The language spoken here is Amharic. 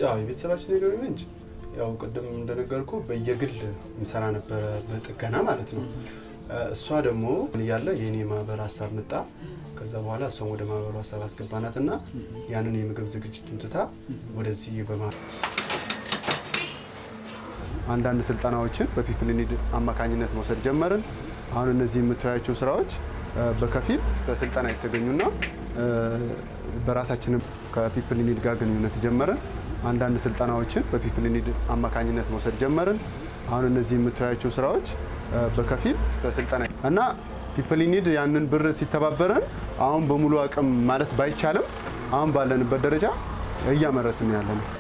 ያው የቤተሰባችን የገቢ ምንጭ ያው ቅድም እንደነገርኩ በየግል እንሰራ ነበረ በጥገና ማለት ነው። እሷ ደግሞ እያለ የእኔ ማህበር ሀሳብ መጣ። ከዛ በኋላ እሷን ወደ ማህበሩ ሀሳብ አስገባናትና ያንን የምግብ ዝግጅቱን ትታ ወደዚህ በማ አንዳንድ ስልጠናዎችን በፒፕል ኒድ አማካኝነት መውሰድ ጀመርን። አሁን እነዚህ የምታያቸው ስራዎች በከፊል በስልጠና የተገኙና በራሳችንም ከፒፕል ኒድ ጋር ግንኙነት ጀመርን። አንዳንድ ስልጠናዎችን በፒፕል ኒድ አማካኝነት መውሰድ ጀመርን። አሁን እነዚህ የምታያቸው ስራዎች በከፊል በስልጠና እና ፒፕል ኒድ ያንን ብር ሲተባበረን አሁን በሙሉ አቅም ማለት ባይቻልም አሁን ባለንበት ደረጃ እያመረትን ያለ ነው።